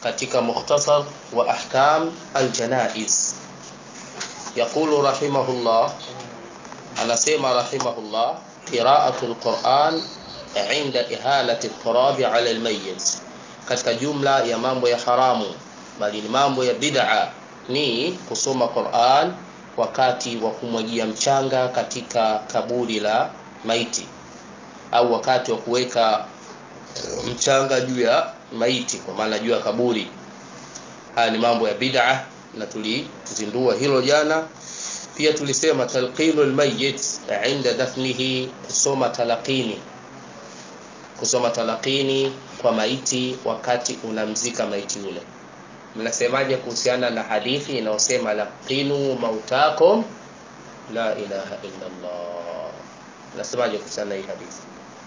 katika mukhtasar wa ahkam aljanaiz yaqulu rahimahullah anasema rahimahullah qira'atu alquran inda ihalati turabi ala almayyit katika jumla ya mambo ya haramu bali ni mambo ya bid'a ni kusoma Qur'an wakati wa kumwagia mchanga katika kaburi la maiti au wakati wa kuweka mchanga juu ya maiti kwa maana juu ya kaburi haya ni mambo ya bid'a na tulizindua hilo jana pia tulisema talqinul mayyit inda dafnihi kusoma talaqini kusoma talaqini kwa maiti wakati unamzika maiti yule mnasemaje kuhusiana na hadithi inayosema laqinu mautakum la ilaha illa Allah mnasemaje kuhusiana na hii hadithi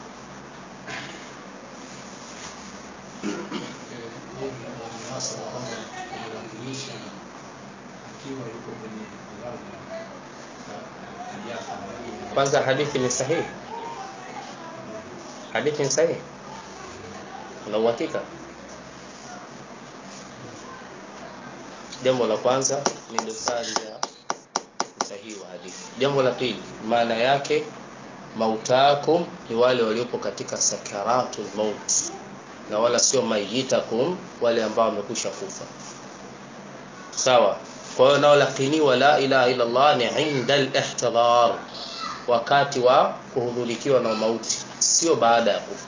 kwanza hadithi ni sahihi hadithi ni sahihi una uhakika jambo la kwanza ni dosari ya usahihi wa hadithi jambo la pili maana yake mautakum ni wale waliopo katika sakaratul maut na wala sio mayitakum wale ambao wamekwisha kufa sawa kwa hiyo nao lakiniwa la ilaha illa Allah ni inda al-ihtidar wakati wa kuhudhurikiwa na mauti sio baada ya kufa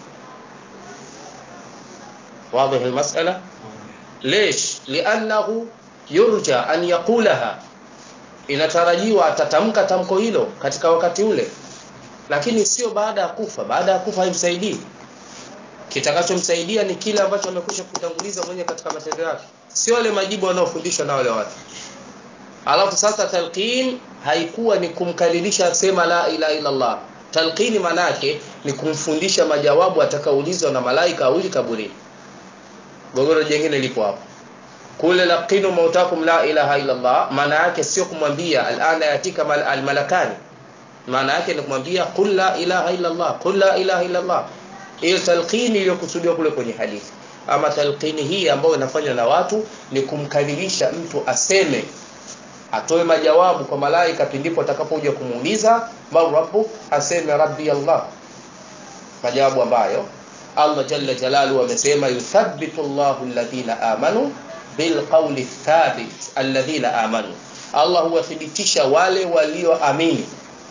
واضح المسألة ليش لأنه يرجى أن يقولها inatarajiwa atatamka tamko hilo katika wakati ule lakini sio baada ya kufa baada ya kufa haimsaidii kitakachomsaidia ni kile ambacho amekwisha kutanguliza mwenye katika matendo yake sio wale majibu wanaofundishwa na wale watu alafu sasa talqin haikuwa ni kumkalilisha sema la ilaha illa Allah talqini manake ni kumfundisha majawabu atakaoulizwa na malaika awili kaburini gogoro jingine lipo hapo kule laqinu mautakum la ilaha illa Allah maana yake sio kumwambia alana yatika mal, almalakani maana yake ni kumwambia qul la ilaha illa Allah qul la ilaha illa Allah hiyo talqini iliyokusudiwa kule kwenye hadithi ama talqini hii ambayo inafanywa na watu ni kumkadirisha mtu aseme atoe majawabu kwa malaika pindipo atakapokuja kumuuliza man rabbu aseme rabbi Allah majawabu ambayo Allah jalla jalaluhu amesema yuthabbitu Allahu alladhina amanu bilqawli thabit alladhina amanu Allah huwathibitisha wale walioamini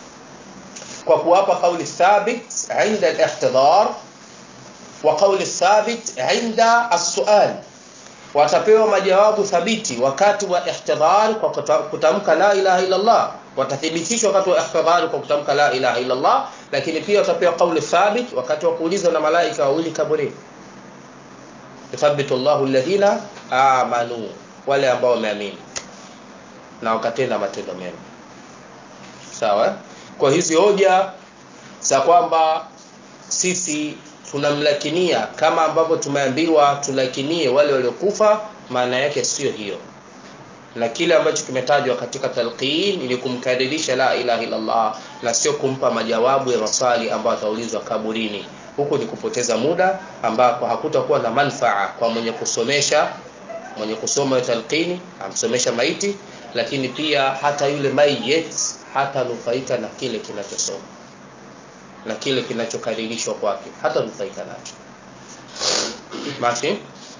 kwa kuwapa kauli thabit inda al-ihtidar wa kauli thabit inda as-su'al watapewa majawabu thabiti wakati wa ihtidar kwa kutamka la ilaha illa Allah watathibitishwa wakati wa ihtidar kwa kutamka la ilaha illa Allah lakini pia watapewa kauli thabit wakati wa kuulizwa na malaika wawili kaburini yuthabbitu Allahu alladhina amanu wale ambao wameamini na wakatenda matendo mema sawa kwa hizi hoja za kwamba sisi tunamlakinia kama ambavyo tumeambiwa tulakinie wale waliokufa maana yake sio hiyo na kile ambacho kimetajwa katika talqin ni kumkadirisha la ilaha illa Allah na sio kumpa majawabu ya maswali ambayo ataulizwa kaburini huku ni kupoteza muda ambako hakutakuwa na manfaa kwa mwenye kusomesha mwenye kusoma talqini amsomesha maiti lakini pia hata yule mayit hata nufaika na kile kinachosoma na kile kinachokaririshwa kwake hata nufaika nacho basi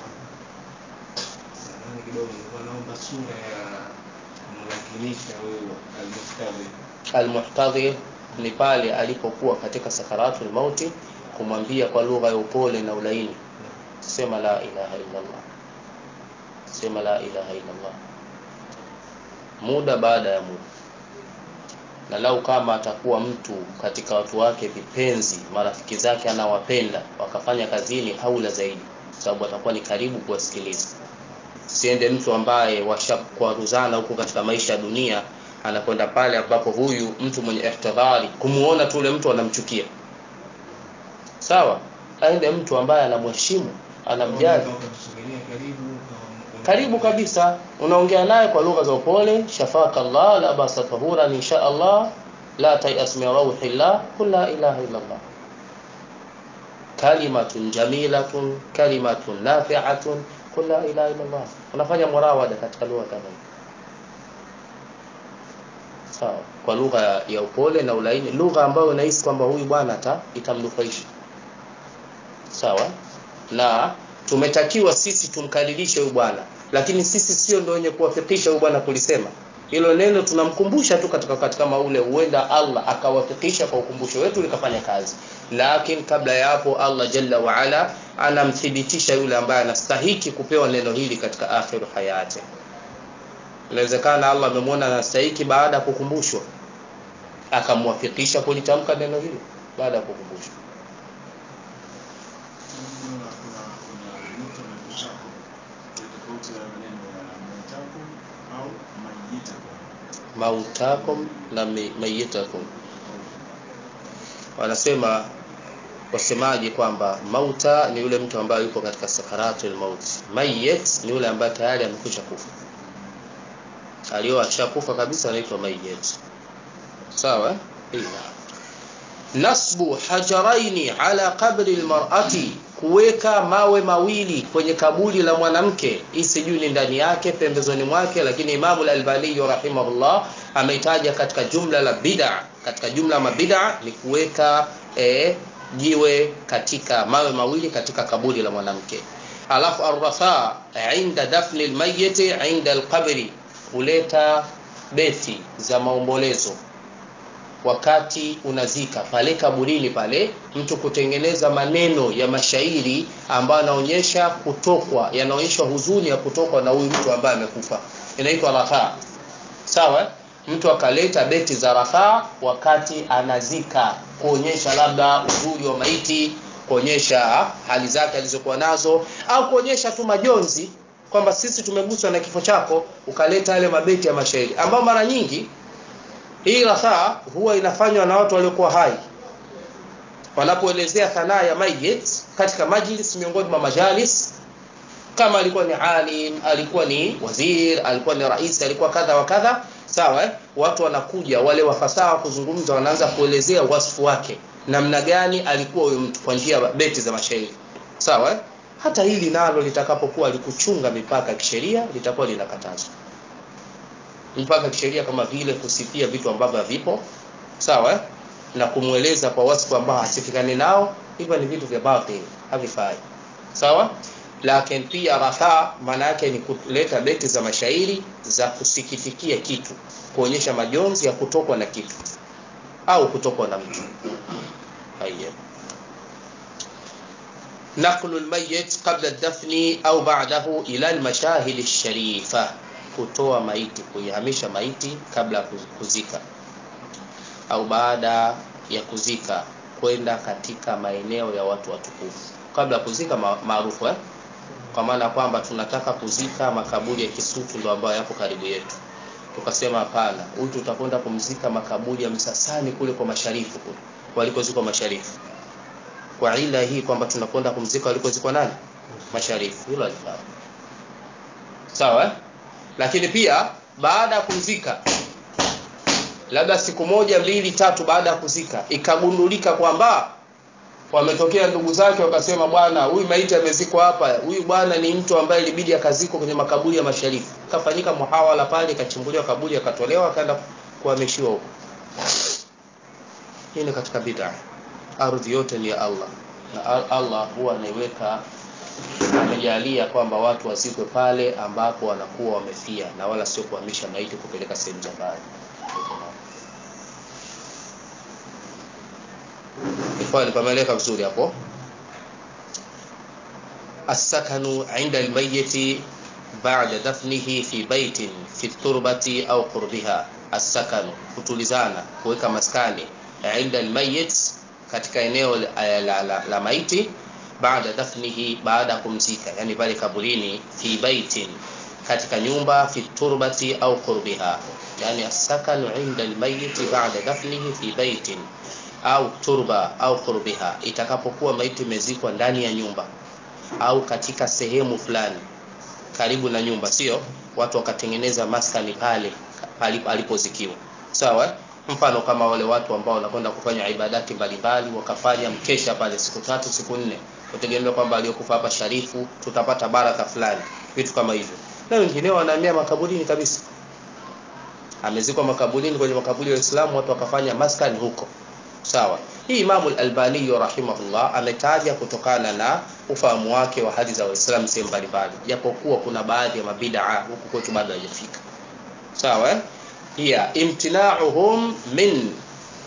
almuhtadhir ni pale alipokuwa katika sakaratul mauti kumwambia kwa lugha ya upole na ulaini sema la ilaha illa Allah sema la ilaha illa Allah muda baada ya muda na lau kama atakuwa mtu katika watu wake vipenzi marafiki zake anawapenda wakafanya kazini haula zaidi sababu atakuwa ni karibu kuwasikiliza siende mtu ambaye washakwaruzana huko katika maisha ya dunia anakwenda pale ambapo huyu mtu mwenye ihtidhari kumuona tu ule mtu anamchukia sawa aende mtu ambaye anamheshimu anamjali karibu kabisa unaongea naye kwa lugha za upole shafaka Allah la basa tahura insha Allah la tayas min rauhillah qul la ilaha illa Allah kalimatun jamilatun kalimatun nafi'atun qul la ilaha illa Allah unafanya murawada katika lugha kama hiyo sawa kwa lugha ya upole na ulaini lugha ambayo unahisi kwamba huyu bwana ata itamnufaisha sawa na tumetakiwa sisi tumkadirishe huyu bwana lakini sisi sio ndio wenye kuwafikisha huyu bwana kulisema hilo neno tunamkumbusha tu katika wakati kama ule huenda Allah akawafikisha kwa ukumbusho wetu likafanya kazi lakini kabla ya hapo Allah jalla wa ala anamthibitisha yule ambaye anastahiki kupewa neno hili katika akhiru hayati inawezekana Allah amemwona anastahiki baada ya kukumbushwa akamwafikisha kulitamka neno hili baada ya kukumbushwa mautakum na mayitakum wanasema wasemaji kwamba mauta ni yule mtu ambaye yuko katika sakaratul maut mayit ni yule ambaye tayari amekwisha kufa alio ashakufa kabisa anaitwa mayit sawa ila nasbu hajaraini ala qabri almar'ati kuweka mawe mawili kwenye kaburi la mwanamke hii sijui ni ndani yake pembezoni mwake lakini Imam al-Albani rahimahullah ameitaja katika jumla la bid'a katika jumla ma bid'a ni kuweka eh, jiwe katika mawe mawili katika kaburi la mwanamke alafu arrafa inda dafni almayyit inda alqabri kuleta beti za maombolezo wakati unazika pale kaburini pale mtu kutengeneza maneno ya mashairi ambayo yanaonyesha kutokwa yanaonyesha huzuni ya kutokwa na huyu mtu ambaye amekufa inaitwa rafa sawa mtu akaleta beti za rafa wakati anazika kuonyesha labda uzuri wa maiti kuonyesha hali zake alizokuwa nazo au kuonyesha tu majonzi kwamba sisi tumeguswa na kifo chako ukaleta yale mabeti ya mashairi ambayo mara nyingi hii rasaa huwa inafanywa na watu waliokuwa hai wanapoelezea sanaa ya mayit katika majlis miongoni mwa majalis kama alikuwa ni alim alikuwa ni wazir alikuwa ni rais alikuwa kadha wa kadha sawa eh? watu wanakuja wale wafasaha kuzungumza wanaanza kuelezea wasfu wake namna gani alikuwa huyo mtu kwa njia beti za mashairi sawa eh? hata hili nalo litakapokuwa likuchunga mipaka ya kisheria litakuwa linakatazwa mpaka kisheria kama vile kusifia vitu ambavyo havipo sawa eh? na kumweleza kwa wasifu ambao hasifikani nao hivyo ni vitu vya batil havifai sawa lakini pia rafa maana yake ni kuleta beti za mashairi za kusikitikia kitu kuonyesha majonzi ya kutokwa na kitu au kutokwa na mtu haya نقل الميت قبل الدفن أو بعده إلى المشاهد الشريفة kutoa maiti kuihamisha maiti kabla ya kuzika au baada ya kuzika kwenda katika maeneo ya watu watukufu kabla ya kuzika maarufu eh? kwa maana kwamba tunataka kuzika makaburi ya Kisutu ndio ambayo yapo karibu yetu tukasema hapana huyu tutakwenda kumzika makaburi ya Msasani kule kwa masharifu kule walikozikwa masharifu kwa ila hii kwamba tunakwenda kumzika walikozikwa nani masharifu hilo alifaa sawa eh? lakini pia baada ya kuzika labda siku moja mbili tatu baada ya kuzika ikagundulika kwamba wametokea ndugu zake wakasema bwana huyu maiti amezikwa hapa huyu bwana ni mtu ambaye ilibidi akazikwa kwenye makaburi ya masharifu kafanyika muhawala pale ikachimbuliwa kaburi akatolewa akaenda kuhamishiwa huko hii ni katika bid'a ardhi yote ni ya Allah na Allah huwa anaiweka amejalia kwamba watu wazikwe pale ambapo wanakuwa wamefia na wala sio kuhamisha maiti kupeleka sehemu za mbali ikhwani pameleka vizuri hapo السكن عند الميت بعد دفنه في بيت في التربة أو قربها السكن kutulizana kuweka maskani عند الميت katika eneo la, la, la, la maiti baada dafnihi baada kumzika yani pale kaburini fi baitin katika nyumba fi turbati au qurbiha yani asakanu inda almayit baada dafnihi fi baitin au turba au qurbiha itakapokuwa maiti imezikwa ndani ya nyumba au katika sehemu fulani karibu na nyumba sio watu wakatengeneza maskani pale alipozikiwa sawa mfano kama wale watu ambao wanakwenda kufanya ibadati mbalimbali wakafanya mkesha pale siku tatu siku nne kutegemea kwamba aliyokufa hapa sharifu tutapata baraka fulani vitu kama hivyo na wengineo wanahamia makaburini kabisa amezikwa makaburini kwenye makaburi ya Uislamu watu wakafanya maskani huko sawa hii Imamu al-Albani rahimahullah ametaja kutokana na ufahamu wake wa hali za Waislamu sehemu mbalimbali japokuwa kuna baadhi ya mabid'a huku kwetu bado haijafika sawa eh? hiya imtina'uhum min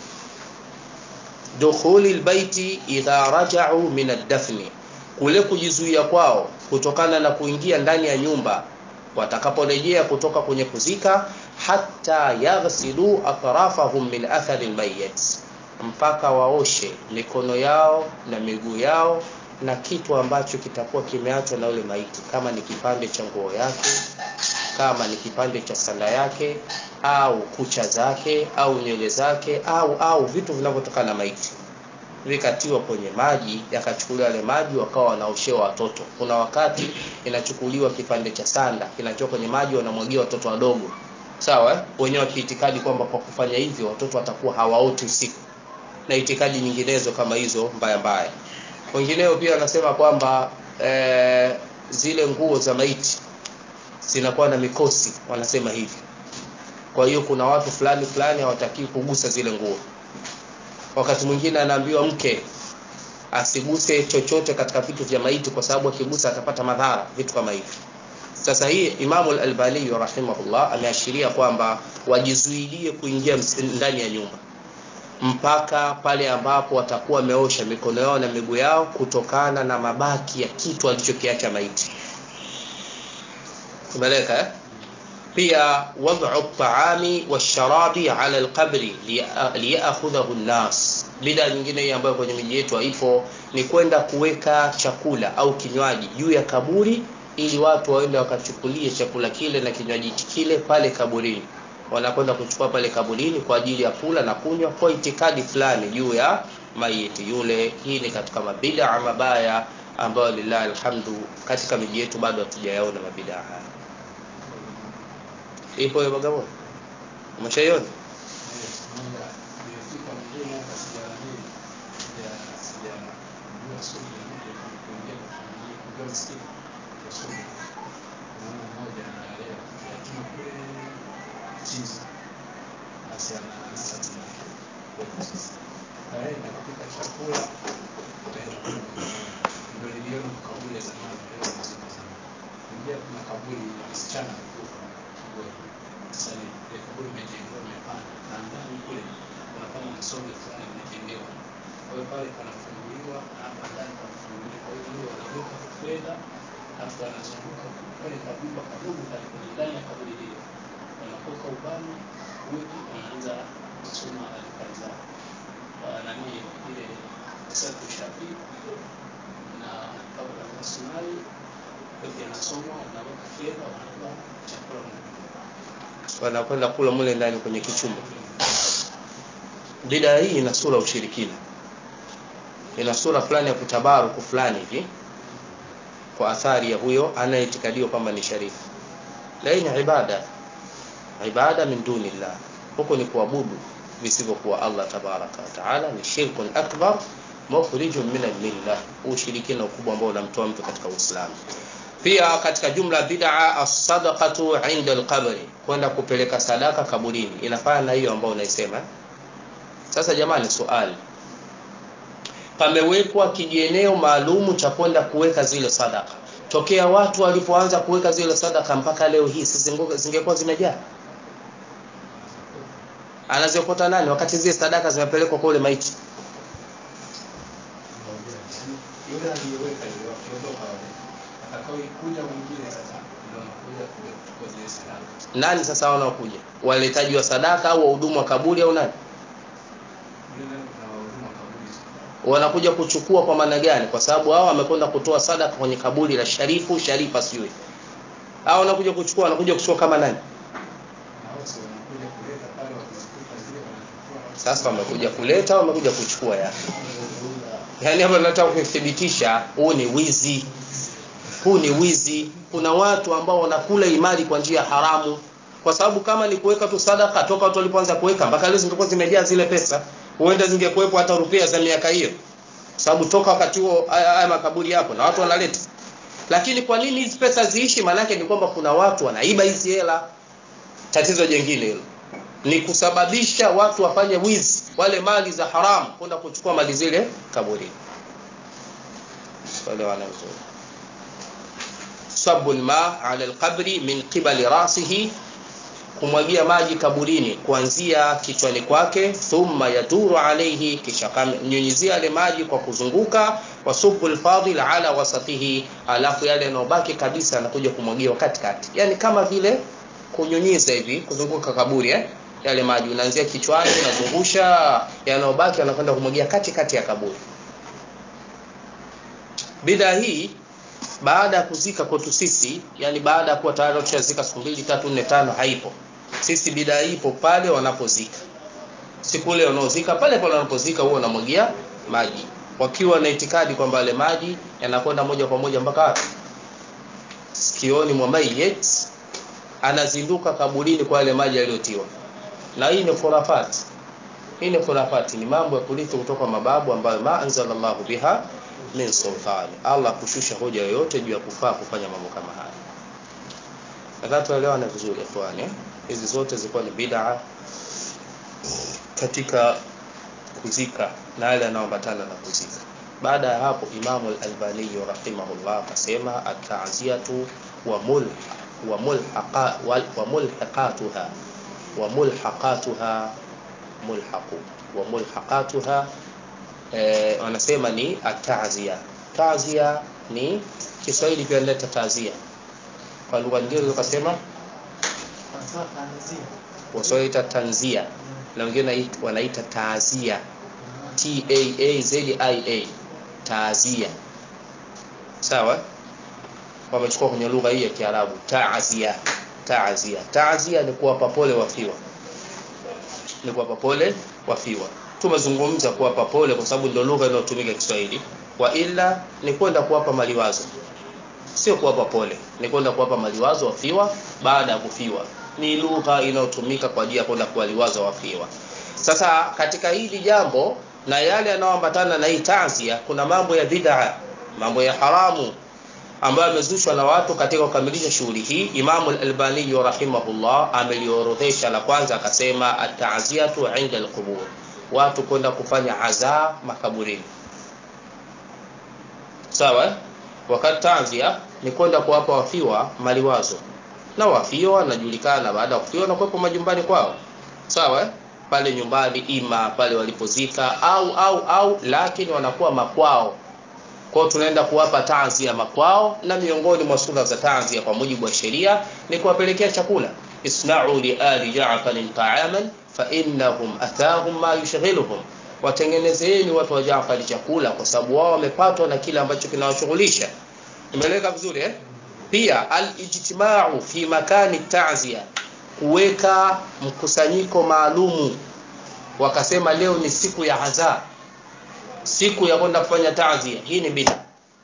dukhuli albayti idha raja'u min ad-dafni kule kujizuia kwao kutokana na kuingia ndani ya nyumba watakaporejea kutoka kwenye kuzika hatta yaghsilu atrafahum min athari almayyit mpaka waoshe mikono yao na miguu yao na kitu ambacho kitakuwa kimeachwa na yule maiti kama ni kipande cha nguo yake kama ni kipande cha sanda yake au kucha zake au nywele zake au au vitu vinavyotokana na maiti vikatiwa kwenye maji yakachukuliwa yale maji wakawa wanaoshewa watoto kuna wakati inachukuliwa kipande cha sanda kinachoka kwenye maji wanamwagia watoto wadogo sawa eh? wenyewe wakiitikadi kwamba kwa kufanya hivyo watoto watakuwa hawaoti usiku na itikadi nyinginezo kama hizo mbaya mbaya wengineo pia wanasema kwamba e, zile nguo za maiti zinakuwa na mikosi wanasema hivi kwa hiyo kuna watu fulani fulani hawataki kugusa zile nguo wakati mwingine anaambiwa mke asiguse chochote katika vitu vya maiti kwa sababu akigusa atapata madhara vitu kama hivi sasa hii Imamu al-Albani rahimahullah ameashiria kwamba wajizuilie kuingia ndani ya nyumba mpaka pale ambapo watakuwa wameosha mikono yao na miguu yao kutokana na mabaki ya kitu alichokiacha maiti tumeleka eh? pia wad'u at-ta'ami wash-sharabi 'ala al-qabri liya'khudhahu an-nas bida nyingine hii ambayo kwenye miji yetu haipo ni kwenda kuweka chakula au kinywaji juu ya kaburi ili watu waende wakachukulie chakula kile na kinywaji kile pale kaburini wanakwenda kuchukua pale kaburini kwa ajili ya kula na kunywa kwa itikadi fulani juu ya maiti yule hii ni katika mabida mabaya ambayo lillahi alhamdu katika miji yetu bado hatujayaona mabida haya ipo hiyo Bagamoyo umeshaiona kaenda kupika chakula ndio niliona makaburi ya zamani leo mazuri sana ingia kuna kaburi ya msichana alikufa sasa ni ile kaburi imejengewa imepanda na ndani kule kuna kama msonge fulani imejengewa kwa hiyo pale panafunguliwa na hapa ndani panafunguliwa kwa hiyo wanaweka fedha alafu anazunguka pale kabumba kadogo pale kwenye ndani ya kaburi lile wanakoka ubani uji wanaanza kusoma adhkari zao nani ile satu shafi na kabla ya sunai yote yanasomwa wanaweka fedha wanatoa chakula wanakwenda kula mule ndani kwenye kichumba bidaa hii ina sura ushirikina ina sura fulani ya kutabaruku fulani hivi kwa athari ya huyo anayetikadiwa kwamba ni sharifu la hii ni ibada ibada min dunillah huko ni kuabudu visivyokuwa Allah tabaraka wa taala ni shirkun akbar mukhrijun min al-millah ushirikina ukubwa ambao unamtoa mtu katika Uislamu pia katika jumla bid'a as-sadaqatu 'inda al-qabri kwenda kupeleka sadaka kaburini inafanya na hiyo ambayo unaisema sasa jamani swali pamewekwa kijieneo maalumu cha kwenda kuweka zile sadaka tokea watu walipoanza kuweka zile sadaka mpaka leo hii zingekuwa zimejaa anaziokota nani wakati zile sadaka zimepelekwa kwa ule maiti yule aliyeweka ile wakiondoka wale atakaoikuja mwingine sasa ndio anakuja kuchukua zile sadaka nani sasa wanaokuja waletaji wa sadaka au wahudumu wa kaburi au nani yule nani kuna wahudumu wa kaburi wanakuja kuchukua kwa maana gani kwa sababu hao wamekwenda kutoa sadaka kwenye kaburi la sharifu sharifa sijui hao wanakuja kuchukua wanakuja kuchukua kama nani na wao si wanakuja kuleta pale wakizikuta zile wanachukua sasa wamekuja kuleta au wamekuja kuchukua ya yaani hapa nataka kuthibitisha huu ni wizi huu ni wizi kuna watu ambao wanakula imani kwa njia haramu kwa sababu kama ni kuweka tu sadaka toka watu walipoanza kuweka mpaka leo zingekuwa zimejaa zile pesa huenda zingekuwepo hata rupia za miaka hiyo sababu toka wakati huo haya haya makaburi yapo na watu wanaleta lakini kwa nini hizi pesa ziishi maanake ni kwamba kuna watu wanaiba hizi hela tatizo jingine hilo ni kusababisha watu wafanye wizi wale mali za haramu kwenda kuchukua mali zile kaburini elewana vizuri sabu lma ala lqabri min qibali rasihi kumwagia maji kaburini kuanzia kichwani kwake thumma yaduru alaihi kisha kamnyunyizia yale maji kwa kuzunguka wasubu lfadil ala wasatihi alafu yale yanayobaki kabisa anakuja kumwagiwa katikati yani kama vile kunyunyiza hivi kuzunguka kaburi eh? yale maji unaanzia kichwani unazungusha yanayobaki anakwenda kumwagia katikati ya kaburi bidaa hii baada ya kuzika kwetu sisi yani baada ya kuwa tayari tushazika siku mbili tatu nne tano haipo sisi bidaa ipo pale wanapozika siku ile wanaozika pale pale wanapozika huwa wanamwagia maji wakiwa na itikadi kwamba yale maji yanakwenda moja kwa moja mpaka wapi sikioni mwa mayit anazinduka kaburini kwa yale maji yaliyotiwa na hii ni khurafati hii ni khurafati ni mambo ya kurithi kutoka mababu ambayo ma anzalallahu biha min sultani allah kushusha hoja yoyote juu ya kufaa kufanya mambo kama haya nadhani tuelewane vizuri ikhwani eh? hizi zote zilikuwa ni bid'a katika kuzika na yale yanayoambatana na kuzika baada ya hapo imamu al-albani rahimahullah akasema at-ta'ziyatu wa mul wa mulhaqa wa mulhaqatuha wa mulhaqatuha mulhaqu wa mulhaqatuha eh, wanasema ni atazia tazia ni Kiswahili pia naleta tazia kwa lugha nyingine ukasema wasoita tanzia na wengine wanaita taazia T A A Z I A taazia sawa wamechukua kwenye lugha hii ya Kiarabu taazia taazia taazia ni kuwapa pole wafiwa ni kuwapa pole wafiwa tumezungumza kuwapa pole kwa sababu ndio lugha inayotumika Kiswahili wa ila ni kwenda kuwapa maliwazo sio kuwapa pole ni kwenda kuwapa maliwazo wafiwa baada ya kufiwa ni lugha inayotumika kwa ajili ya kwenda kuwaliwaza wafiwa sasa katika hili jambo na yale yanayoambatana na hii tazia kuna mambo ya bid'a mambo ya haramu ambayo yamezushwa na watu katika kukamilisha shughuli hii Imamu al-Albani rahimahullah ameliorodhesha la kwanza akasema at-ta'ziyatu 'inda al-qubur watu kwenda kufanya azaa makaburini sawa wakati tanzia ni kwenda kuwapa wafiwa maliwazo na wafiwa wanajulikana baada ya kufiwa na kuwepo majumbani kwao sawa pale nyumbani ima pale walipozika au au au lakini wanakuwa makwao kwao tunaenda kuwapa tanzia makwao na miongoni mwa sura za tanzia kwa mujibu wa sheria ni kuwapelekea chakula isna'u li ali ja'farin ta'aman fa innahum atahum ma yushghiluhum watengenezeni watu wa Jaafari chakula kwa sababu wao wamepatwa na kile ambacho kinawashughulisha imeleka vizuri eh pia al-ijtima'u fi makani ta'ziya kuweka mkusanyiko maalumu wakasema leo ni siku ya adha siku ya kwenda kufanya ta'ziya hii ni bid'a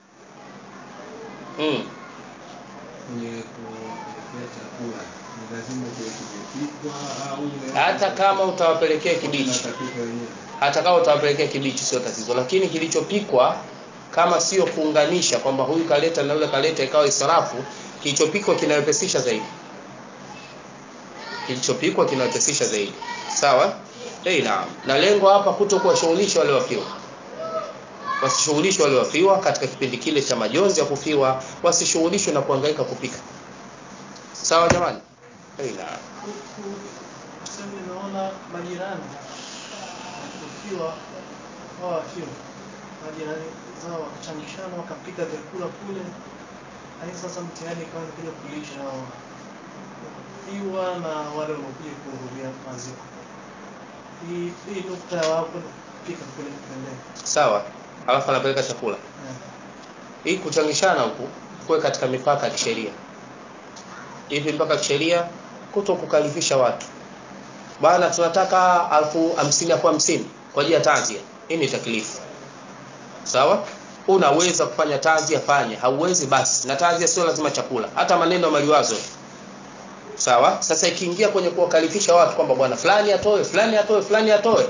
mm. kwenye kupelekea chakula ni lazima kiwe kimepikwa au hata kama utawapelekea kibichi Unatapika wenyewe. hata kama utawapelekea kibichi sio tatizo lakini kilichopikwa kama sio kuunganisha kwamba huyu kaleta na yule kaleta ikawa israfu kilichopikwa kinawepesisha zaidi kilichopikwa kinawepesisha zaidi sawa eh naam na lengo hapa kuto kuwashughulisha wale wafiwa wasishughulishwe wale wafiwa katika kipindi kile cha majonzi ya kufiwa wasishughulishwe na kuhangaika kupika sawa jamani eh naam Sasa naona majirani ukiwa hao wakiwa majirani zao wakachangishana wakapika vyakula kule, lakini sasa mtihani ikawa kuja kulisha hao wakiwa na wale waliokuja kuhudhuria maziko. Hii hii nukta ya wapo kupika kule pembeni. sawa alafu anapeleka chakula Eh, hii kuchangishana huku kuwe katika mipaka ya kisheria hivi mpaka ya kisheria kuto kukalifisha watu bwana tunataka alfu hamsini kwa hamsini kwa ajili ya tanzia hii ni taklifu sawa unaweza kufanya tanzia fanya hauwezi basi na tanzia sio lazima chakula hata maneno ya maliwazo sawa sasa ikiingia kwenye kuwakalifisha watu kwamba bwana fulani atoe fulani atoe fulani atoe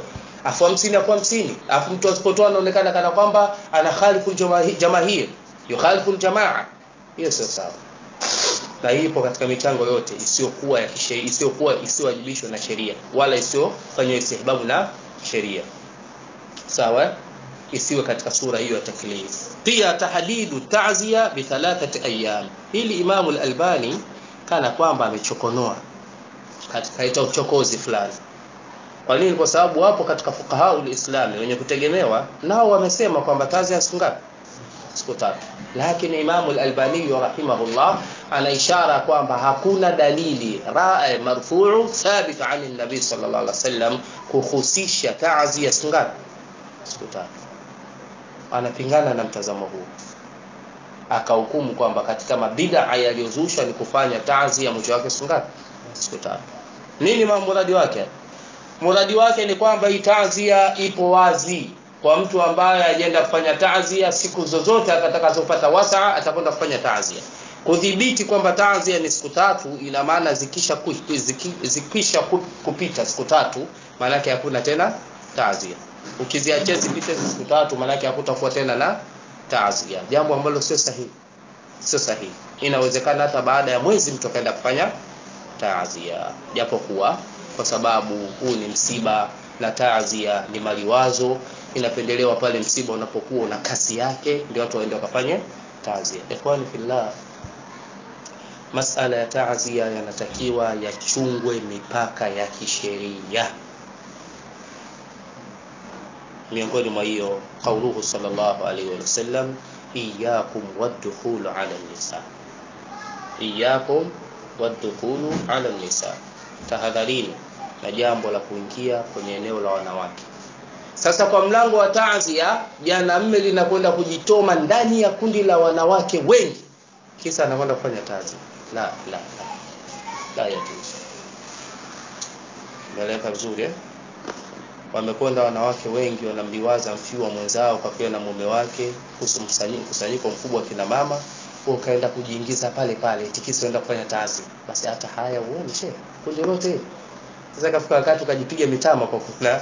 afu hamsini afu hamsini afu mtu asipotoa anaonekana kana kwamba ana khalifu jamaahir jamahir yukhalifu jamaa hiyo sio sawa na hii ipo katika michango yote isiyokuwa ya kisheria isiyokuwa isiyowajibishwa na sheria wala isiyofanywa istihbabu na sheria sawa isiwe katika sura hiyo ya taklif pia tahdidu ta'ziya bi thalathati ayyam hili imamu al-albani kana kwamba amechokonoa katika ita uchokozi fulani kwa nini kwa sababu wapo katika fuqaha ulislami wenye kutegemewa nao wamesema kwamba ta'ziya siku ngapi siku tatu lakini imamu al-albani rahimahullah ana ishara kwamba hakuna dalili ra'a marfu'u thabit 'an an-nabi sallallahu alaihi wasallam kuhusisha ta'ziya siku ngapi siku tatu anapingana na mtazamo huu akahukumu kwamba katika mabid'a yaliyozushwa ni kufanya tazi ya mwisho wake siku ngapi siku tatu nini muradi wake muradi wake ni kwamba hii tazia ipo wazi kwa mtu ambaye ajenda kufanya tazia siku zozote atakazopata wasaa atakwenda kufanya tazia kudhibiti kwamba tazia ni siku tatu ina maana zikisha ku, ziki, zikisha kupita siku tatu maana yake hakuna tena tazia ukiziachia zipite siku tatu maanake hakutakuwa tena na taazia jambo ambalo sio sahihi sio sahihi inawezekana hata baada ya mwezi mtu akaenda kufanya taazia japo kuwa kwa sababu huu ni msiba na taazia ni maliwazo inapendelewa pale msiba unapokuwa una kasi yake ndio watu waende wakafanye taazia ikhwani fillah masala ya taazia yanatakiwa yachungwe mipaka ya kisheria miongoni mwa hiyo qauluhu sallallahu alaihi wasallam iyyakum wadkhulu ala nisa iyyakum wadkhulu ala nisa tahadharini na jambo la kuingia kwenye eneo la wanawake sasa kwa mlango wa taazia jana mme linakwenda kujitoma ndani ya kundi la wanawake wengi kisa anakwenda kufanya taazia la la la la yajuzu meleka vizuri eh wamekwenda wanawake wengi wanamliwaza mfiwa mwenzao kwa pia na mume wake kuhusu mkusanyiko mkubwa wa kina mama ukaenda kujiingiza pale pale tikisi enda kufanya tazi basi hata haya uone she kundi lote hili sasa kafika wakati ukajipiga mitama kwa kuna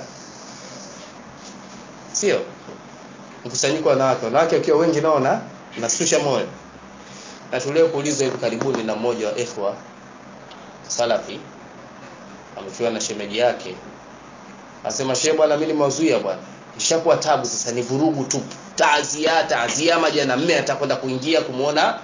sio mkusanyiko wa wanawake wanawake wakiwa wengi nao na nasusha moyo na tulio kuuliza hivi karibuni na mmoja wa ikhwa salafi amefiwa na shemeji yake Anasema shehe bwana mimi nimewazuia bwana. Ishakuwa tabu sasa ni vurugu tu. Taazia, taazia majana mme atakwenda kuingia kumuona.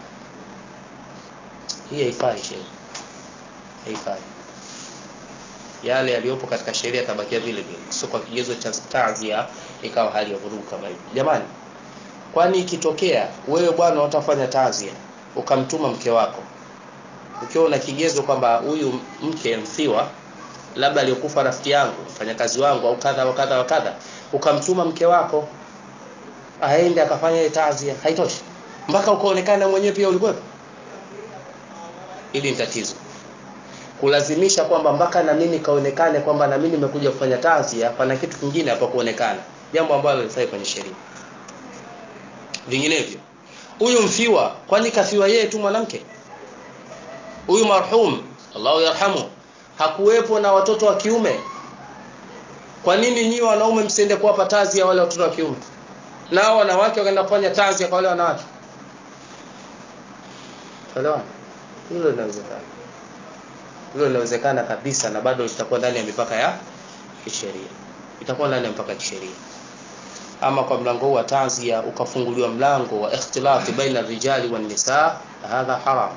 Hii haifai shehe. Haifai. Yale yaliyopo katika sheria tabakia vile vile. Sio kwa kigezo cha taazia ikawa hali ya vurugu kama hivi. Jamani, kwani ikitokea wewe bwana utafanya taazia ukamtuma mke wako ukiwa una kigezo kwamba huyu mke mfiwa labda aliyokufa rafiki yangu mfanyakazi wangu au kadha wa kadha wa kadha ukamtuma mke wako aende akafanya ile tazia haitoshi mpaka ukaonekana mwenyewe pia ulikuwepo hili ni tatizo kulazimisha kwamba mpaka na mimi kaonekane kwamba na mimi nimekuja kufanya tazia pana kitu kingine hapa kuonekana jambo ambalo lifai kwenye sheria vinginevyo huyu mfiwa kwani kafiwa yeye tu mwanamke huyu marhum Allahu yarhamu hakuwepo na watoto wa kiume kwa nini nyinyi wanaume msiende kuwapa tazi ya wale watoto wa kiume nao wanawake wakaenda kufanya tazi kwa wale wanawake elewa hilo linawezekana hilo linawezekana kabisa na bado litakuwa ndani ya mipaka ya kisheria itakuwa ndani ya mipaka ya kisheria ama kwa mlango huu wa tazia ukafunguliwa mlango wa ikhtilati baina rijali wan nisa hadha haram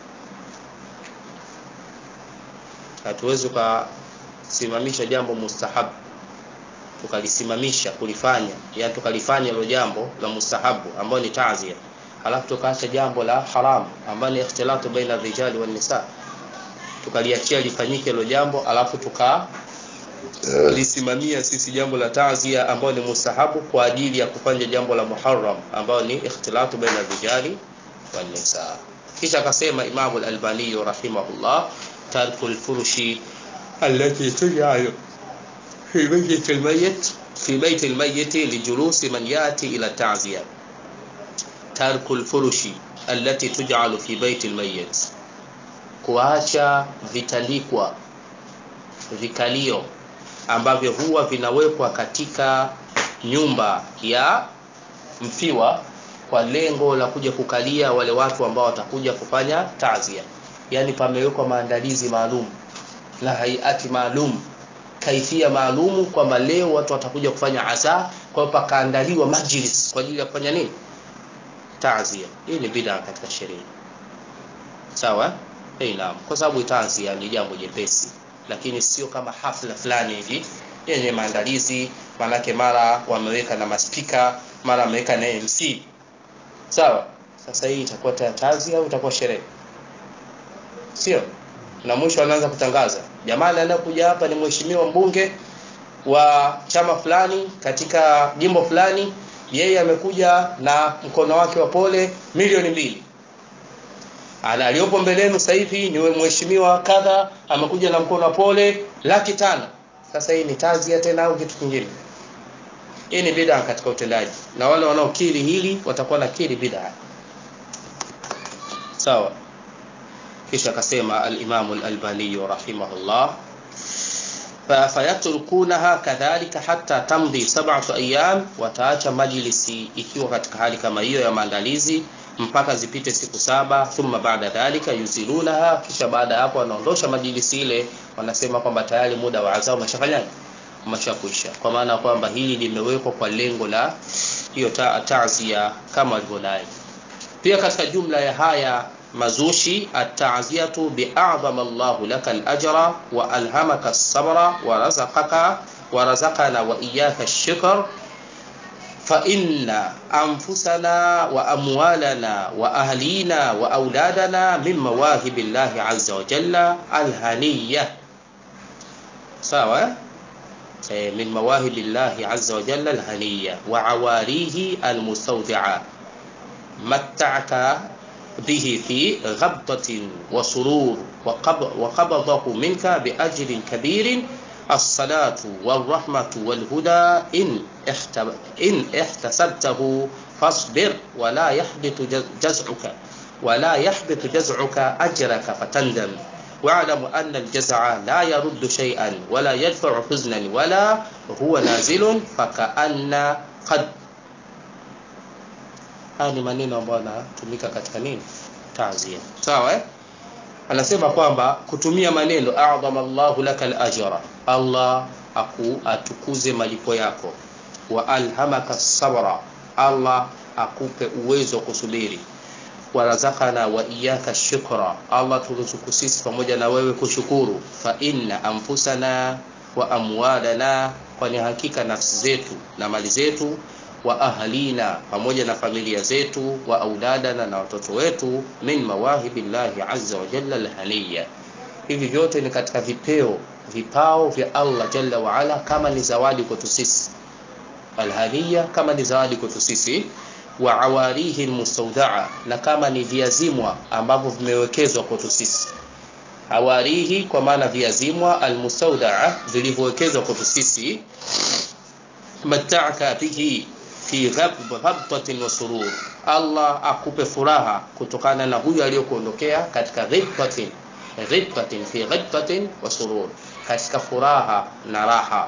hatuwezi kusimamisha jambo mustahabu tukalisimamisha kulifanya yani tukalifanya hilo jambo la mustahabu ambayo ni tazia halafu tukaacha jambo la haram ambayo ni ikhtilatu baina rijali wan nisa tukaliachia lifanyike hilo jambo alafu tuka lisimamia sisi jambo la tazia ambayo ni mustahabu kwa ajili ya kufanya jambo la muharram ambayo ni ikhtilatu baina rijali wan nisa kisha akasema Imam al-Albani rahimahullah tarku al-furushi allati tuj'alu fi bayt al-mayyit fi bayt al-mayyit lijulusi man yati ila ta'ziya tarku al-furushi allati tuj'alu fi bayt al-mayyit kuacha vitandikwa vikalio ambavyo huwa vinawekwa katika nyumba ya mfiwa kwa lengo la kuja kukalia wale watu ambao watakuja kufanya tazia yani pamewekwa maandalizi maalum na haiati maalum kaifia maalumu kwamba leo watu watakuja kufanya asa kwa hiyo pakaandaliwa majlis kwa ajili ya kufanya nini tazia hii ni bid'a katika sheria sawa hey, naam kwa sababu tazia ni jambo jepesi lakini sio kama hafla fulani hivi yenye maandalizi manake mara wameweka na maspika mara wameweka na MC sawa sasa hii itakuwa tazia au itakuwa sherehe sio na mwisho anaanza kutangaza jamani anakuja hapa ni mheshimiwa mbunge wa chama fulani katika jimbo fulani yeye amekuja na mkono wake wa pole milioni mbili ana aliyopo mbelenu sasa hivi ni mheshimiwa kadha amekuja na mkono wa pole laki tano sasa hii ni tazia tena au kitu kingine hii ni bid'a katika utendaji na wale wanaokiri hili watakuwa na kiri bid'a sawa kisha akasema al-Imam al-Albani rahimahullah fayatrukunaha kadhalika hatta tamdi sab'atu ayyam wataacha majlisi ikiwa katika hali kama hiyo ya maandalizi mpaka zipite siku saba thumma baada dhalika yuzilunaha kisha baada ya hapo wanaondosha majlisi ile wanasema kwamba tayari muda wa azao umeshafanyaje umeshakuisha kwa maana kwamba hili limewekwa kwa lengo la hiyo ta'zia kama walivyodai pia katika jumla ya haya mazushi at-ta'ziyatu bi'a'zama Allahu laka al-ajra wa alhamaka as-sabra wa razaqaka wa razaqana wa iyyaka ash-shukr fa inna anfusana wa amwalana wa ahlina wa auladana min mawahibillahi 'azza wa jalla al-haniyya sawa eh min mawahibillahi 'azza wa jalla al-haniyya wa 'awarihi al-mustawdi'a matta'aka به في غبطة وسرور وقبضه منك بأجر كبير الصلاة والرحمة والهدى إن, إن احتسبته فاصبر ولا يحبط جزعك ولا يحبط جزعك أجرك فتندم واعلم أن الجزع لا يرد شيئا ولا يدفع حزنا ولا هو نازل فكأن قد haya ni maneno ambayo yanatumika katika nini taazia sawa eh anasema kwamba kutumia maneno a'dhama Allahu laka al-ajra Allah aku atukuze malipo yako wa alhamaka sabra Allah akupe uwezo wa kusubiri warazakana wa iyaka shukra Allah turuzuku sisi pamoja na wewe kushukuru fa inna anfusana wa amwalana kwani hakika nafsi zetu na mali zetu wa ahlina pamoja na familia zetu wa auladana na watoto wetu min mawahibillahi azza wa jalla alhaniya hivi vyote ni katika vipeo vipao vya Allah jalla wa ala kama ni zawadi kwetu sisi alhaniya kama ni zawadi kwetu sisi wa awarihi almustawdaa na kama ni viazimwa ambavyo vimewekezwa kwetu sisi awarihi kwa maana viazimwa almustawdaa vilivyowekezwa kwetu sisi mata'aka bihi fi ghabtatin wa surur Allah akupe furaha kutokana na huyu aliyokuondokea katika ghibtatin ghibtatin fi ghibtatin wa surur katika furaha na raha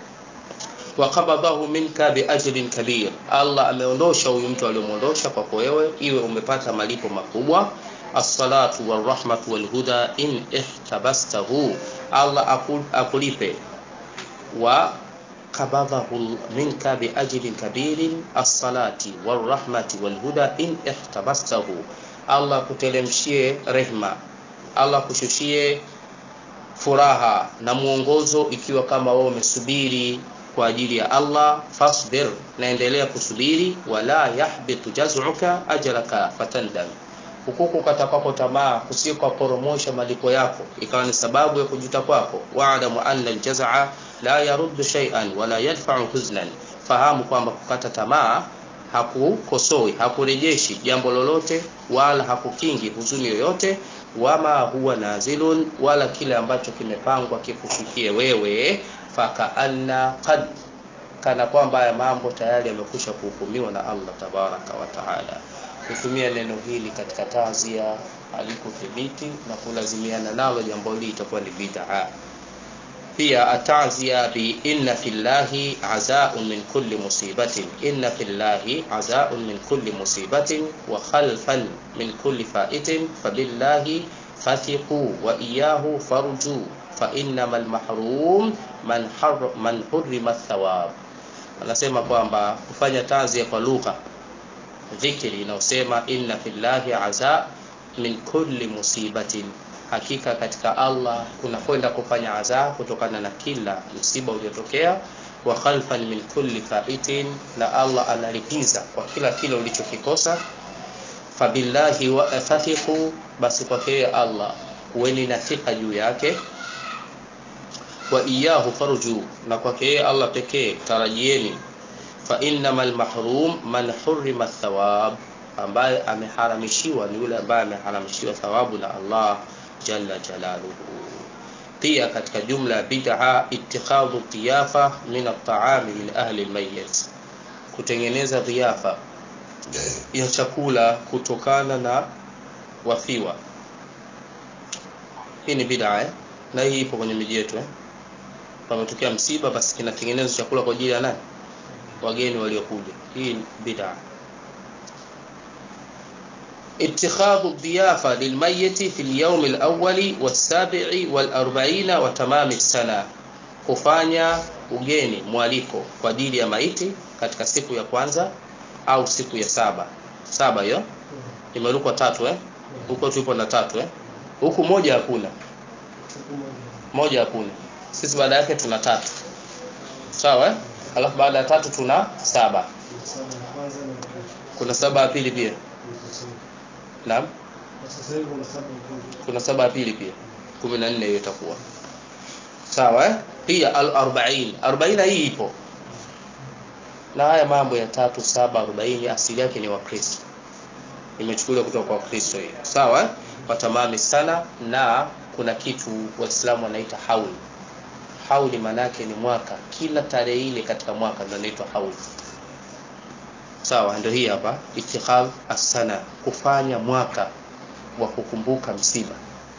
waqabadahu minka biajrin kabir Allah ameondosha huyu mtu aliyomuondosha kwako wewe iwe umepata malipo makubwa as-salatu war-rahmatu wal-huda in ihtabastahu Allah akulipe wa qabadahu minka biajrin kabirin as-salati war-rahmati wal-huda in ihtabastahu Allah kutelemshie rehma Allah kushushie furaha na mwongozo ikiwa kama wewe umesubiri kwa ajili ya Allah fasbir naendelea kusubiri wala yahbitu jaz'uka ajraka fatandam hukuku katakako tamaa kusiko poromosha malipo yako ikawa ni sababu ya kujuta kwako wa'lamu anna aljaz'a la yaruddu shay'an wala yadfa'u huznan fahamu kwamba kukata tamaa hakukosoi hakurejeshi jambo lolote wala hakukingi huzuni yoyote wama huwa nazilun wala kile ambacho kimepangwa kikushukie wewe fakaanna qad kana kwamba haya mambo tayari yamekwisha kuhukumiwa na Allah tabaraka wa taala kutumia neno hili katika tazia alikuthibiti na kulazimiana nalo jambo hili itakuwa ni bid'a pia atazia bi inna fillahi azaun min kulli musibatin inna fillahi azaun min kulli musibatin wa khalfan min kulli faitin fabillahi fathiqu wa iyahu farju fa innama lmahrum man, har, man hurima thawab anasema kwamba kufanya tanzia kwa lugha dhikri inayosema inna fillahi aza min kulli musibatin hakika katika allah kuna kwenda kufanya adhaa kutokana na kila msiba uliotokea wa khalfan min kulli faitin na allah analipiza kwa kila kile ulichokikosa fabillahi wa fathiqu basi kwake allah kuweni na thika juu yake wa iyahu farju na kwake allah pekee tarajieni fa innama lmahrum man hurima thawab ambaye ameharamishiwa ni yule ambaye ameharamishiwa thawabu na allah jalla jalaluhu pia katika jumla ya bid'a ittikhadhu dhiyafa min at-ta'ami min ahli al-mayyit kutengeneza dhiyafa ya chakula kutokana na wafiwa hii ni bid'a eh? na hii ipo kwenye miji yetu eh? pametokea msiba basi kinatengenezwa chakula kwa ajili ya nani wageni waliokuja hii ni bid'a اتخاذ الضيافة للميت في اليوم الأول والسابع والأربعين وتمام السنة kufanya ugeni mwaliko kwa ajili ya maiti katika siku ya kwanza au siku ya saba saba hiyo imerukwa tatu eh huko tupo na tatu eh huku moja hakuna moja hakuna sisi baada yake tuna tatu sawa eh alafu baada ya tatu tuna saba kuna saba ya pili pia naam kuna saba ya pili pia kumi na nne hiyo itakuwa sawa eh? pia al arbain arobaini hii ipo na haya mambo ya tatu saba arobaini asili yake ni wakristo imechukuliwa kutoka kwa wakristo hiyo sawa eh? watamami sana na kuna kitu waislamu wanaita hauli hauli maanake ni mwaka kila tarehe ile katika mwaka ndio inaitwa hauli sawa ndio hii hapa itikhadh asana kufanya mwaka wa kukumbuka msiba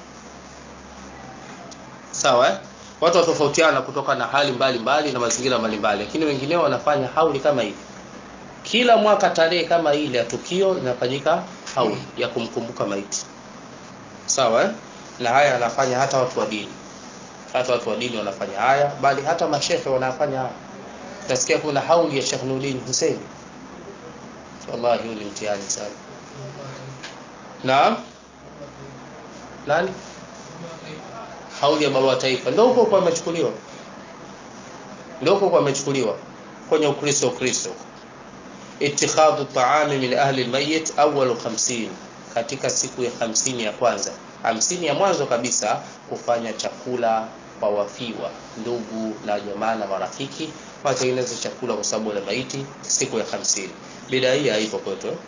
sawa eh? watu watofautiana kutoka na hali mbalimbali mbali na mazingira mbalimbali lakini wengineo wanafanya hauli kama hivi kila mwaka tarehe kama ile ya tukio inafanyika hauli ya kumkumbuka maiti sawa eh? na haya anafanya hata watu wa dini hata watu wa dini wanafanya haya bali hata mashehe wanafanya haya utasikia kuna hauli ya Sheikh Nurdin Hussein wallahi huu ni mtihani sana naam nani hauli ya baba wa taifa ndio huko kwa amechukuliwa ndio huko kwa amechukuliwa kwenye ukristo ukristo itikhadhu taami min ahli almayyit awwal 50 katika siku ya 50 ya kwanza 50 ya mwanzo kabisa kufanya chakula kwa wafiwa ndugu na jamaa na marafiki watengeneze chakula kwa sababu ya maiti siku ya 50 bida hii haipo kwetu eh?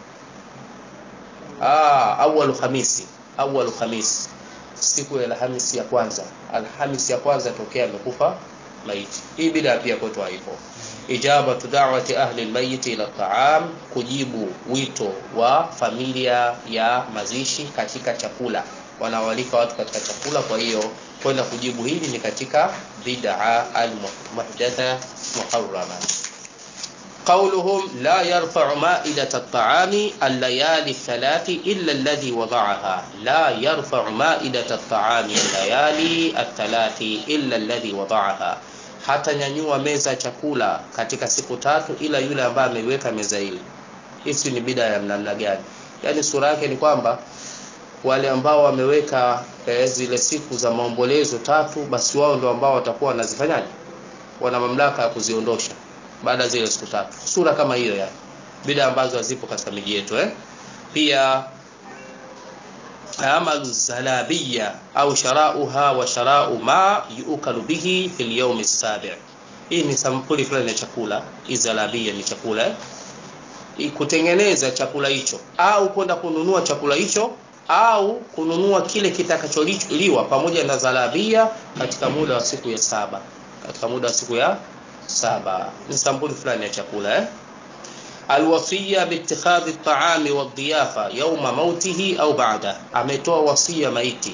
ah awwal khamisi awwal khamis siku ya alhamisi ya kwanza alhamisi ya kwanza tokea amekufa maiti hii bida pia kwetu haipo ijabatu da'wati ahli almayit ila ta'am kujibu wito wa familia ya mazishi katika chakula wanawalika watu katika chakula kwa hiyo kwenda kujibu hili ni katika bid'a al-muhdatha muharrama قولهم لا يرفع مائدة الطعام الليالي الثلاث إلا الذي وضعها لا يرفع مائدة الطعام الليالي الثلاث إلا الذي وضعها hata nyanyua meza chakula katika siku tatu ila yule ambaye ameiweka meza ile hisi ni bida ya namna gani yaani sura yake ni kwamba wale ambao wameweka eh, zile siku za maombolezo tatu basi wao ndio ambao watakuwa wanazifanyaje wana mamlaka ya kuziondosha baada zile siku tatu sura kama hiyo yani bida ambazo hazipo katika miji yetu eh pia amalu zalabiyya au sharauha wa sharau ma yukalu bihi fil yawm as-sabi' hii ni sampuli fulani ya chakula izalabia ni chakula eh? kutengeneza chakula hicho au kwenda kununua chakula hicho au kununua kile kitakacholiwa pamoja na zalabia katika muda wa siku ya saba katika muda wa siku ya saba ni sampuli fulani ya chakula eh? alwasiya biittikhadhi at-ta'ami wad-diyafa yawma mautihi au ba'da ametoa wasia maiti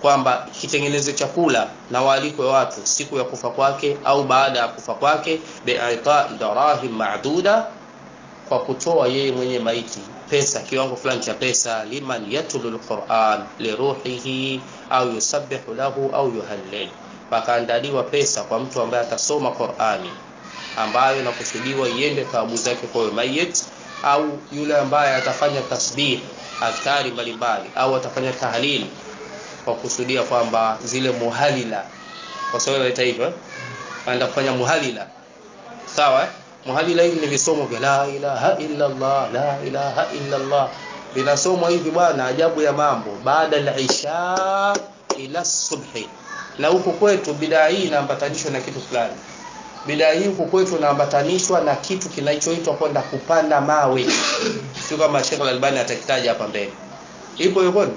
kwamba kitengeneze chakula na waalikwe watu siku ya kufa kwake au baada ya kufa kwake biitai darahim maduda kwa kutoa yeye mwenye maiti pesa kiwango fulani cha pesa liman yatlu lquran liruhihi au yusabbihu lahu au yuhallil pakaandaliwa pesa kwa mtu ambaye atasoma qurani ambayo inakusudiwa iende thawabu zake kwa mayit au yule ambaye atafanya tasbih adhkari mbalimbali au atafanya tahlil kwa kusudia kwamba zile muhalila kwa sababu inaita hivyo eh? anaenda kufanya muhalila sawa eh? muhalila hivi ni visomo vya la ilaha illa Allah la ilaha illa Allah vinasomwa hivi bwana ajabu ya mambo baada al-isha ila subhi na huku kwetu bidaa hii inaambatanishwa na kitu fulani bidaa hii huku kwetu inaambatanishwa na kitu kinachoitwa kwenda kupanda mawe sio kama Sheikh Al-Albani atakitaja hapa mbele ipo hiyo kwani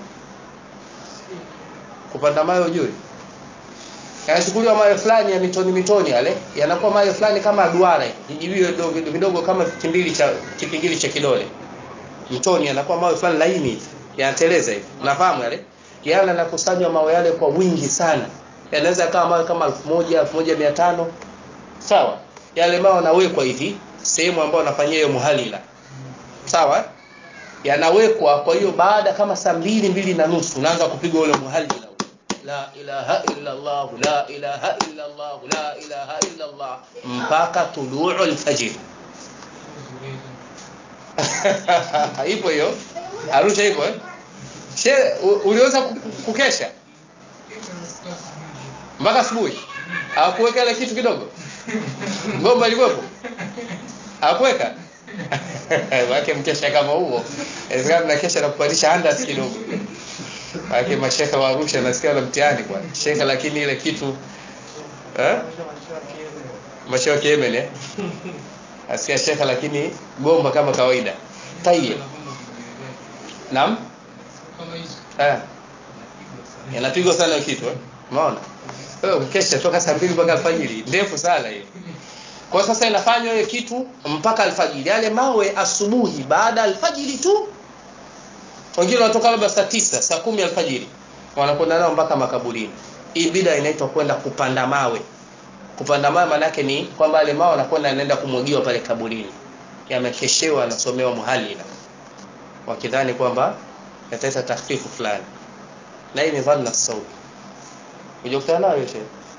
kupanda mawe ujui yanachukuliwa mawe fulani ya mitoni mitoni yale yanakuwa mawe fulani kama duara vijibiwe vidogo vidogo kama kimbili cha kipingili cha kidole mtoni yanakuwa mawe fulani laini hivi yanateleza hivi unafahamu yale yana nakusanywa mawe yale kwa wingi sana yanaweza kama mawe kama 1000 1500 sawa yale mawe yanawekwa hivi sehemu ambayo wanafanyia hiyo muhalila sawa yanawekwa kwa hiyo baada kama saa mbili mbili na nusu unaanza kupiga ule muhalila la ilaha illa Allah la ilaha illa Allah la ilaha illa Allah mpaka tuluu alfajr ipo hiyo Arusha ipo eh she uliweza kukesha mpaka asubuhi hakuweka ile kitu kidogo ngomba ilikuwepo hakuweka wake mkesha kama huo inawezekana mnakesha na kupandisha andas kidogo wake mashekha wa Arusha nasikia na mtihani kwa shekha lakini ile kitu eh mashawa Yemen eh asikia shekha lakini gomba kama kawaida tayeb naam eh yanapigwa sana kitu eh umeona wewe ukesha toka saa 2 mpaka alfajiri ndefu sana hiyo kwa sasa inafanywa hiyo kitu mpaka alfajiri yale mawe asubuhi baada alfajiri tu wengine wanatoka labda saa tisa saa kumi alfajiri wanakwenda nao mpaka makaburini hii bida inaitwa kwenda kupanda mawe kupanda mawe maana yake ni kwamba yale mawe wanakwenda yanaenda kumwagiwa pale kaburini yamekeshewa yanasomewa muhalila wakidhani kwamba yataleta takhfifu fulani na hii ni dhanna saudi ujakutana nayo yote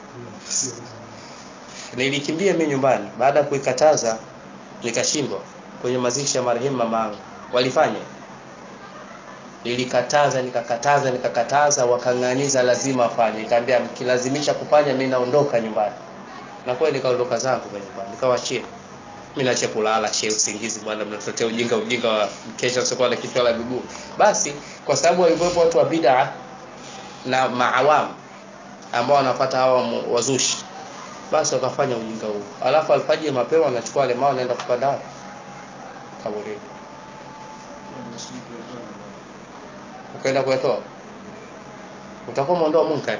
nilikimbia mimi nyumbani baada ya kuikataza nikashindwa kwenye mazishi ya marehemu mamangu walifanya nilikataza nikakataza nikakataza wakang'aniza lazima afanye nikamwambia mkilazimisha kufanya mimi naondoka nyumbani na kweli nikaondoka zangu kwa nyumbani nikawachia mimi naacha kulala she usingizi bwana mnatuletea ujinga ujinga wa kesha usiokuwa na kichwa la miguu basi kwa sababu walikuwepo watu wa bid'a na maawamu ambao wanapata hawa wazushi basi wakafanya ujinga huu alafu alfajiri mapema wanachukua wale mao wanaenda kupanda kaburini ukaenda kuyatoa utakuwa umeondoa munkari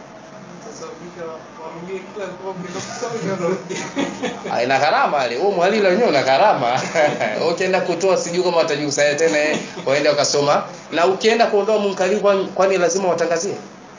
ina gharama ile huo mwalila wenyewe una gharama ukienda kutoa sijui kama watajikusanya tena waende wakasoma na ukienda kuondoa munkari kwani lazima watangazie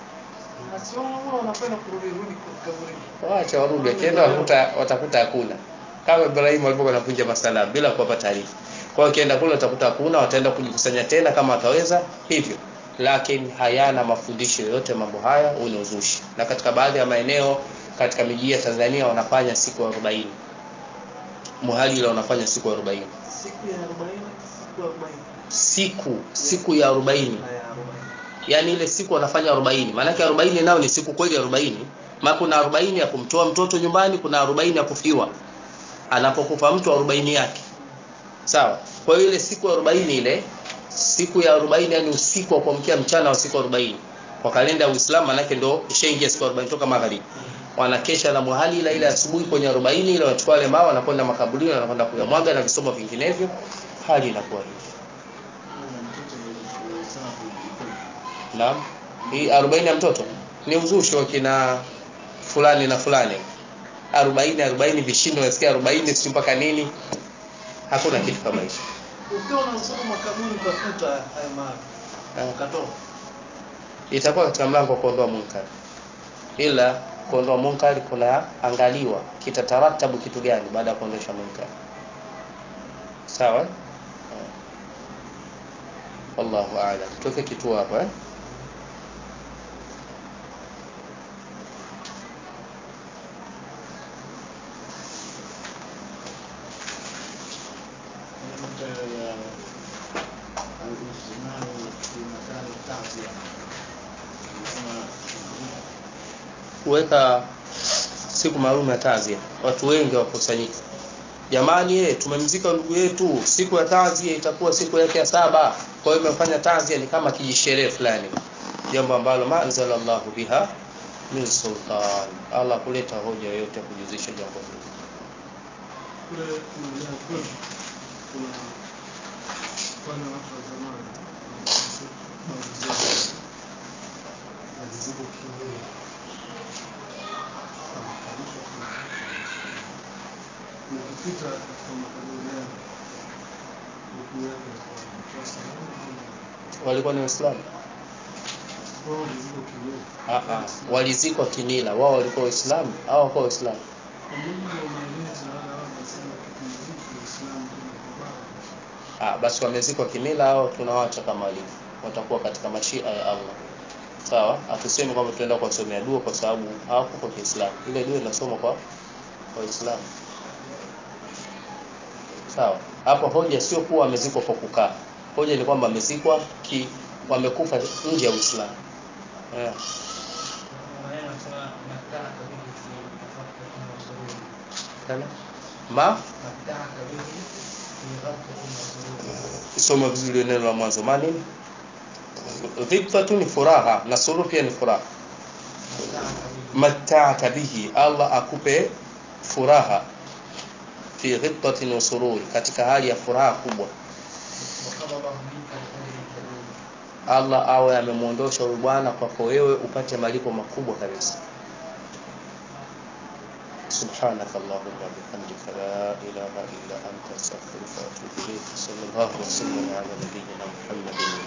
wacha warudi wakienda watakuta watakuta hakuna kama Ibrahim alipokuwa anapunja masala bila kuwapa taarifa kwa hiyo ukienda kule utakuta hakuna wataenda kujikusanya tena kama wataweza hivyo lakini hayana mafundisho yoyote mambo haya huu ni uzushi na katika baadhi ya maeneo katika miji ya Tanzania wanafanya siku 40 muhalila wanafanya siku 40 siku ya 40 siku ya 40 siku siku ya 40 yani ile siku wanafanya 40 maana yake 40 nao ni siku kweli 40 maana kuna 40 ya kumtoa mtoto nyumbani kuna 40 ya kufiwa anapokufa mtu 40 yake sawa kwa hiyo ile siku 40 ile siku ya 40 yani usiku wa kuamkia mchana wa siku 40 kwa kalenda ya Uislamu manake ndo ishaingia siku 40 toka magharibi wanakesha na muhali ila ile asubuhi kwenye 40 ile wanachukua wale mawe wanakwenda makaburini wanakwenda kuyamwaga na visomo vinginevyo hali inakuwa hivi Naam. Hii 40 ya mtoto ni uzushi wa kina fulani na fulani. 40 40 vishindo nasikia 40 si mpaka nini? Hakuna kitu kama hicho. ukiwa unasoma makaburi utakuta haya mawe Eh. ukatoa itakuwa katika mlango wa kuondoa munkari ila kuondoa munkari kunaangaliwa kitataratabu kitu gani baada ya kuondosha munkari sawa eh? wallahu a'lam tuweke kituo hapa eh? nukta ya al-ijtimau fi makani ta'ziya anasema kuweka siku maalum ya tazia watu wengi wakusanyika jamani eh tumemzika ndugu yetu siku ya tazia itakuwa siku yake ya saba kwa hiyo imefanya tazia ni kama kijisherehe fulani jambo ambalo maanzalallahu biha min sultan Allah kuleta hoja yoyote ya kujuzisha jambo hili kule kuendelea kwetu kuna wale watu wa zamani babu zetu waliziko kinyume ukipita katika makaburi yao huku yake kwa salamu walikuwa ni waislamu wao waliziko kinyume Ah, ah. walizikwa kimila wao walikuwa waislamu au hawakuwa waislamu kwa mujibu wa maelezo wale wao wanasema kipindi hiki Uislamu kimekubali ah, basi wamezikwa kimila au tunawaacha kama walivyo watakuwa katika mashia ya Allah sawa hatusemi kwamba tunaenda kuwasomea dua kwa sababu hawako kwa Kiislamu ile dua inasoma kwa waislamu sawa hapo hoja sio kuwa wamezikwa kwa kukaa hoja ni kwamba wamezikwa ki wamekufa nje ya Uislamu yeah. Tena? ma soma vizuri neno la mwanzo mani dhibtatu ni furaha na suru pia ni furaha matta'aka bihi Allah akupe furaha fi ghibtatin wa surur katika hali ya furaha kubwa Allah awe amemuondosha huyu bwana kwako wewe upate malipo makubwa kabisa سبحانك اللهم وبحمدك لا إله إلا أنت أستغفرك وأتوب إليك صلى الله وسلم على نبينا محمد